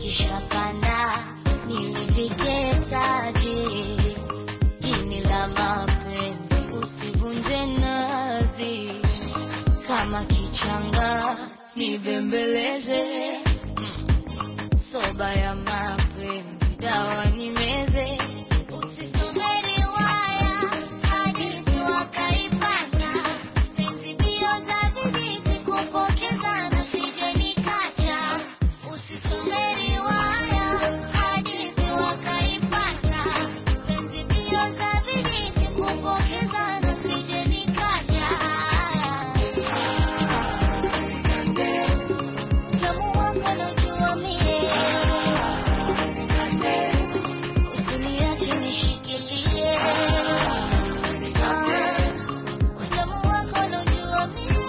vikishapanda niliviketaje? Ini la mapenzi usivunje nazi, kama kichanga nibembeleze, mm. soba ya mapenzi dawa nimeze, usisubiri waya hadithi wakaipata, penzi mbio za vijiti kupokezana, sije nikacha, usisubiri waya hadithi wakaipata, penzi mbio za vijiti kupokezana, sije nikacha. Utamu wako naujua mie, usiniache nishikilie. Ah, utamu wako naujua mie,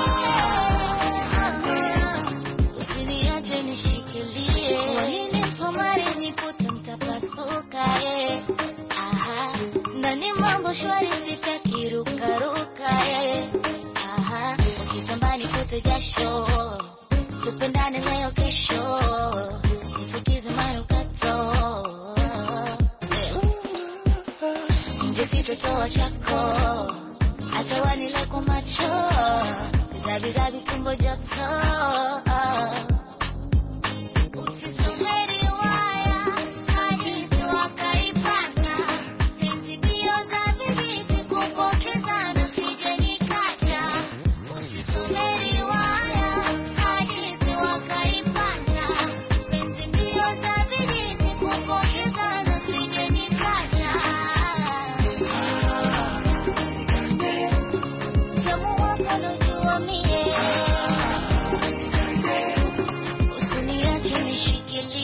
usiniache nishikilie. Wahindi Msomali nipute mtapasuka, eh. Aha, ndani mambo shwari sitaki rukaruka, eh. Aha, ukitambani kote jasho tupendane leo kesho, nifukize manukato Eh. nje sitotoa chako, acha wanile kwa macho, zabizabi tumbo joto Usisubiri waya hadithi wakaipata, penzi mbio za vijiti kupokezana, sije nikacha. Usisubiri waya hadithi wakaipata, penzi mbio za vijiti kupokezana, sije nikacha. Utamu wako naujua mie, usiniache nishikilie.